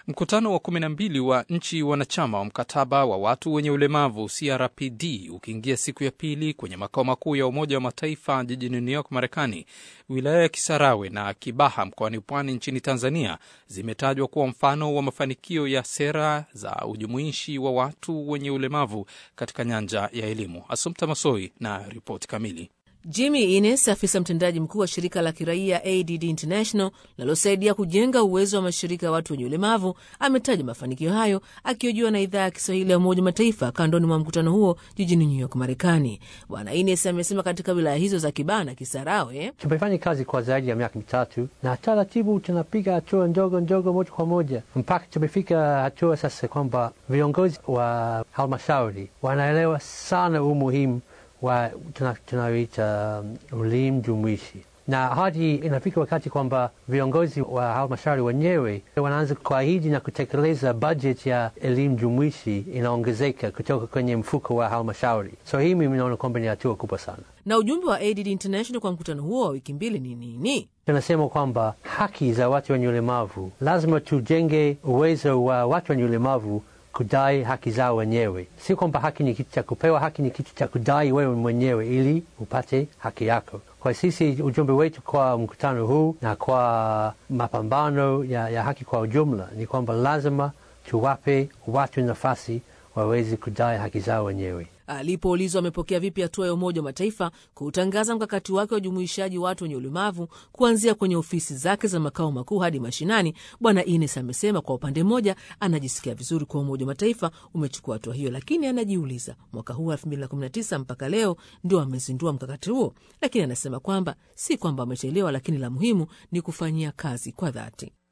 Mkutano wa kumi na mbili wa nchi wanachama wa mkataba wa watu wenye ulemavu CRPD ukiingia siku ya pili kwenye makao makuu ya Umoja wa Mataifa jijini New York, Marekani, wilaya ya Kisarawe na Kibaha mkoani Pwani nchini Tanzania zimetajwa kuwa mfano wa mafanikio ya sera za ujumuishi wa watu wenye ulemavu katika nyanja ya elimu. Asumta Masoi na ripoti kamili. Jimmy Ines, afisa mtendaji mkuu wa shirika la kiraia ADD International linalosaidia kujenga uwezo wa mashirika ya watu wenye ulemavu, ametaja mafanikio hayo akihojiwa na idhaa ya Kiswahili ya Umoja Mataifa kandoni mwa mkutano huo jijini New York, Marekani. Bwana Ines amesema katika wilaya hizo za Kibaha na Kisarawe tumefanya kazi kwa zaidi ya miaka mitatu na taratibu tunapiga hatua ndogo ndogo, moja kwa moja, mpaka tumefika hatua sasa kwamba viongozi wa halmashauri wanaelewa sana umuhimu wa tunayoita elimu jumuishi na hadi inafika wakati kwamba viongozi wa halmashauri wenyewe wanaanza kuahidi na kutekeleza bajeti ya elimu jumuishi inaongezeka kutoka kwenye mfuko wa halmashauri. So hii mimi naona kwamba ni hatua kubwa sana. Na ujumbe wa ADD International kwa mkutano huo wa wiki mbili ni nini? Tunasema kwamba haki za watu wenye ulemavu, lazima tujenge uwezo wa watu wenye ulemavu kudai haki zao wenyewe. Si kwamba haki ni kitu cha kupewa, haki ni kitu cha kudai wewe mwenyewe ili upate haki yako. Kwa sisi, ujumbe wetu kwa mkutano huu na kwa mapambano ya, ya haki kwa ujumla ni kwamba lazima tuwape watu nafasi waweze kudai haki zao wenyewe. Alipoulizwa amepokea vipi hatua ya Umoja wa Mataifa kuutangaza mkakati wake wa ujumuishaji watu wenye ulemavu kuanzia kwenye ofisi zake za makao makuu hadi mashinani, Bwana Ines amesema kwa upande mmoja anajisikia vizuri kwa Umoja wa Mataifa umechukua hatua hiyo, lakini anajiuliza mwaka huu 2019 mpaka leo ndio amezindua mkakati huo, lakini anasema kwamba si kwamba amechelewa, lakini la muhimu ni kufanyia kazi kwa dhati.